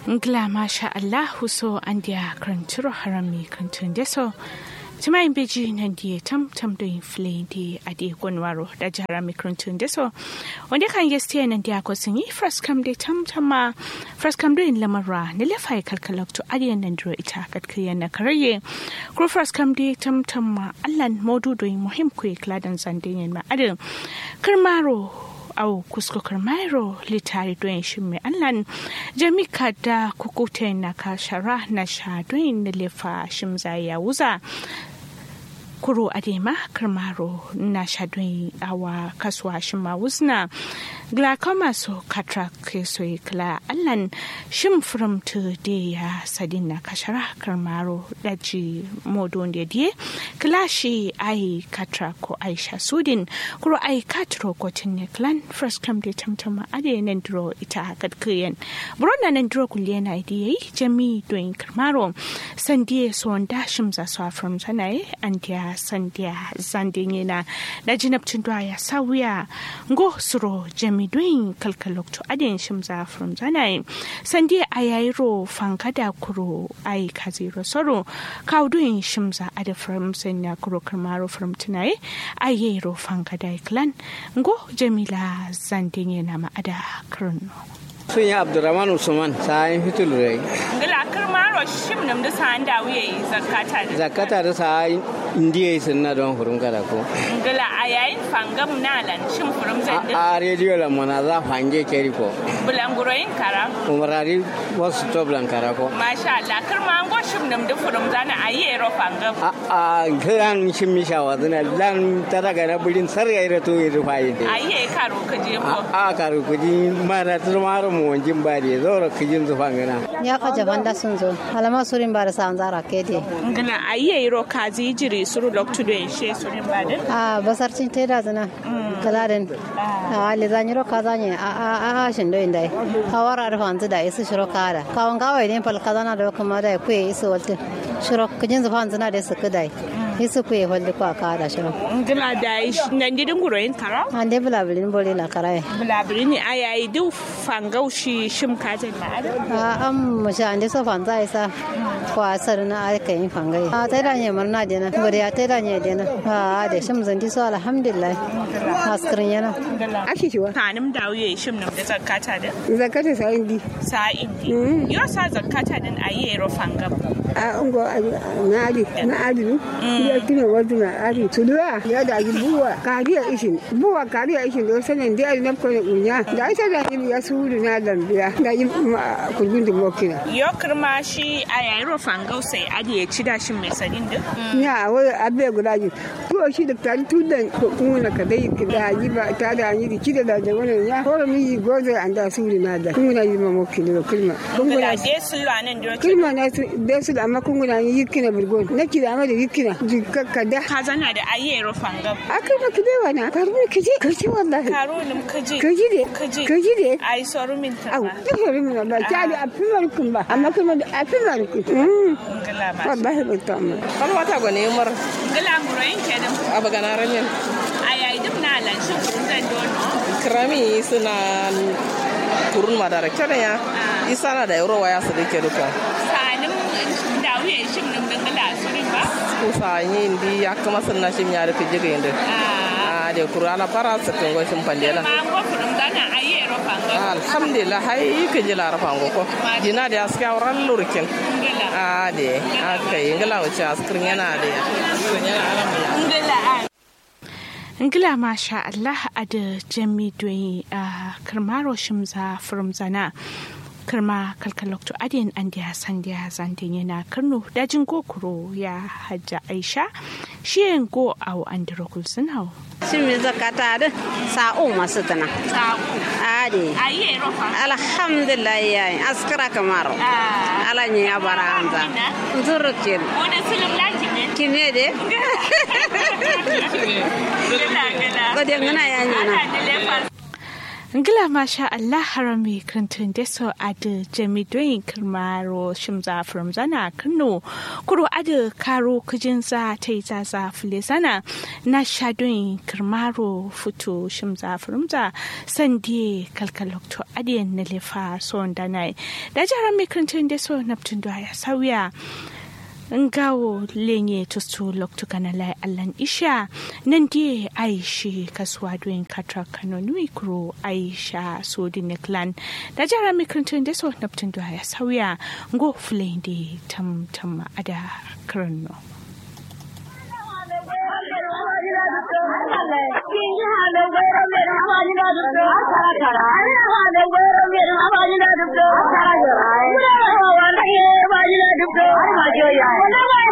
Ngla masha Allahu so an dia kranturo harami krantun deso. Tuma in beji nan dia tam tam do in flame di adi gonwaro da jarami krantun deso. Wanda kan yeste nan dia ko singi first come de tam tam ma first come do in lamara ne le fai kalkalok to adi nan dro ita kat kriya na karaye. Kro first come de tam tam ma allan modu do in muhim ku kladan zandin ma adi. Karmaro au kuskokar mairo litari don shi mai allan jamika da kukuta na kashara na shadoin na lefa shimza ya wuza kuro adema karmaro na shadoin awa kasuwa shima wuzna glaucoma so katra keso kla allan shim from to de ya sadin na kashara karmaro daji modon da die klashi ai katra ko aisha sudin kuro ai katro ko tinne clan first come de tamtama ade nan dro ita kadkiyen bronna nan dro kulle na idi jami doin karmaro sandie so nda shim za so from sanai andia sandia zandin na da jinabcin ya sawiya ngo suro jami doin kalkalok to ade shim za from sanai sandie ayayro fankada kuro ai kaziro soro kawdoin shim za ade from sanya kuro karmaro from tunai ayero fankada clan ngo jamila zandin yana ma'ada kurno sun yi abdurrahman usman sa'ayin fitul rai ngila karmaro shim nam da sa'an da wuye zakata da zakata da sa'ayin indiya sun na don hurum kada ko ngila a yayin fangam na lan shim furum zai a rediyo la mana za fange keri ko bulanguroyin kara umarari wasu to blankara ko masha Allah karma an go shim nam da furum zana a yi ero fangam a a kan shim mi shawa zuna lan tara ga na bulin sarga ira to yi rufayi a yi karo ka je ko a karu kuji mara turmaro mu wanjin ba da zoro kijin zufan gana ya ka jaban da sun zo alama surin ba da sa zara ke de ngila a yi ero kazi jiri suru loktu do she surin ba da a basar cin teda zana kaladen a le zanyiro ka zanye a a a shin do indai hawara da fanzu da isu shiro kada kawon gawai ne fal kazana da kuma da ku isu walti shiro kijin zufan zana da su kudai isu ku walti ku ka da shiro ngila da nan didin guroyin kara an dai bulabilin boli la karai bulabiri ne a yayi duk fangaushi shim kajin ma'ada a an mu sha an dai so fanza isa ko asar na aka yin fangai a tai da ne marna dena gode ya tai da ne dena a da shim zandi so alhamdulillah askirin yana ake kiwa kanim da wuye shim nam da zakata da zakata sa indi sa indi yo sa zakata din a yi ero fangam a ungo na ali na ali ya kina wadu na ali tulua ya da ji buwa kariya ishin buwa kariya ishin do sanan da ali nafko ne unya da ita da ni ya suru na lambiya da yi kurgun da mokina yo kirma shi a yayi ro fangau sai adi ya ci dashin mai sadin din ya wai abe guda ji to shi da tari tudan ko kuma ka dai da yi ba ta da yi ki da da wannan ya ko mi yi gozo an da suru na da kuma yi ma mokina kulma ngila de sulu anan do kulma na be su da amma kun guda yi kina burgon na kida ma da yikina jikka da ka zana da ayi ero fangam akai ba kide wana karu ne kaje kaje wallahi karo nim kaji kaje de kaji kaje de ai soru min ta au ba da hore min wallahi ta da afimar kun ba amma kuma da afimar kun ngila ma wallahi ba ta amma kan wata gwane umar ngila guroyin kenan a bagana ramin a yayi duk na lan shi kurun zan dono kirami suna kurun madara kyau ya isa na da euro waya su dake duka sanim da wuye shim nam da ngila surin ba kusa yi indi ya kama sun na shim ya rufe jiga indi a da kuru ala fara su kan gwashin pandela ma go furum zana ayi ero fangam alhamdulillah hai ka ji larafan goko jina da aske auren lurkin ngila a da aka yi ngila wuce askirin yana da ngila a ngila masha Allah a da jami doyi a karmaro shimza from zana karma kalkalokto adiyan an da san da zantin yana karno dajin gokuro ya hajja aisha shi yin go au an da rokul sun hau shin mi zakata da sa'o masu tana saku ade ayi ero fangam alhamdulillah yayi askara kamaro ah ala ni abara anza nzurukin wani film laki ne kine de ngila ngila gode ngana ya nyana ana da lefa Ngila masha Allah harami krantun deso ada jami doyin kirmaro shimza from zana kano kuro ada karo kujin za ta yi zaza fule zana na sha doyin kirmaro futo shimza from za sandi kalkalokto adiyan na lefa son danai da jaran mai krantun deso naptun da ya sauya ngawo lenye tustu loktu kana lai allan isha nan die aishi kaswa doin katra kano nui kuro aisha so di neklan da jara mikrantun da so naptun da ya sauya ngo flendi tam tam ada krano Wanda